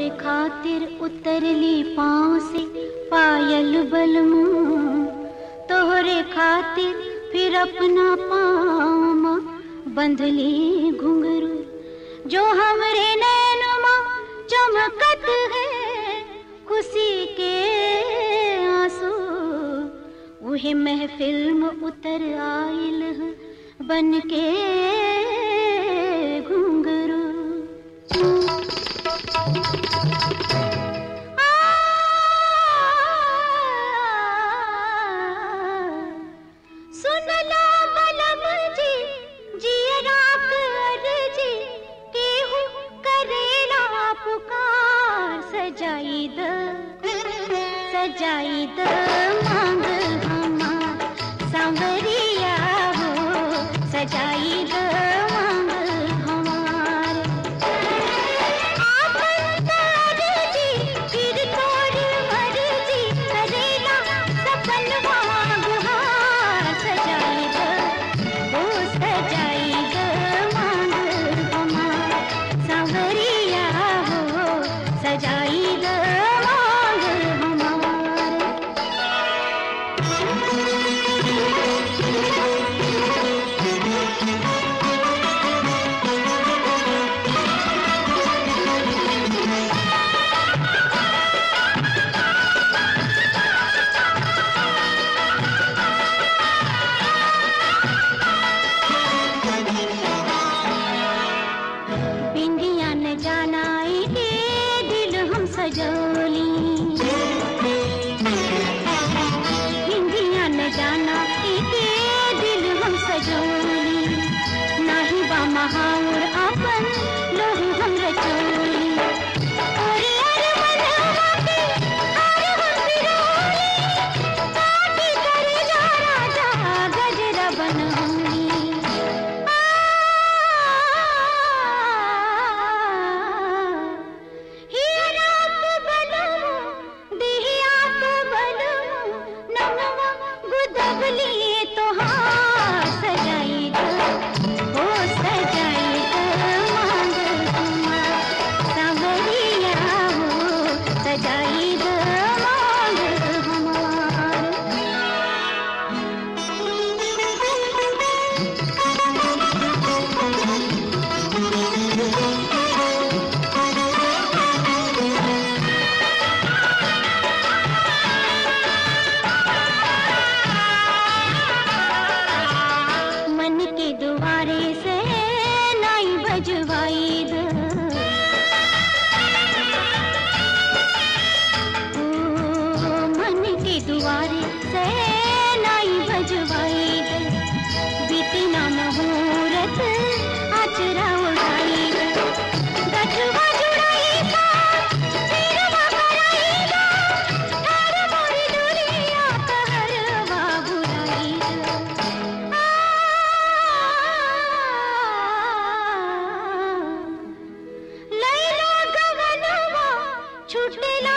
तोहरे खातिर उतरली पाँव से पायल बलमू तोहरे खातिर फिर अपना पाँव बंधली घुंघरू जो हमरे नैनमा चमकत है खुशी के आंसू उहे महफिल में उतर आइल है बन के घुंघरू सुन लो बलम जी जियरा कर जी केहू करेला पुकार सजाई द सजाई द मांग हमार सांवरिया हो सजाई द मांग हमार आपन जी फिर तोर मर्जी करेला सपनवा गुहार सजाई द ओ सजाई द मांग हमार सांवरिया हो सजाई द मांग हमार बिंदिया न जानाई के दिल हम सजोली बिंदिया न जानाई के दिल हम सजोली नाही बा महाउर अपन लोहू हम रचोली ओरे अरे मनवा के अरे हम बिरोली काटी करे जा राजा गजरा बनौली सजाई द मांग हमार मन के दुआरे से नाई बजवाई द ओ, मन के दुआरे से नाई बजवाई द बीती ना मुहूर्त आचरा उड़ाई द गठवा जुड़ाई का सिरवा कराई द हर मोरी दुनिया तहरवा बुराई द लैला गगनवा छुटेला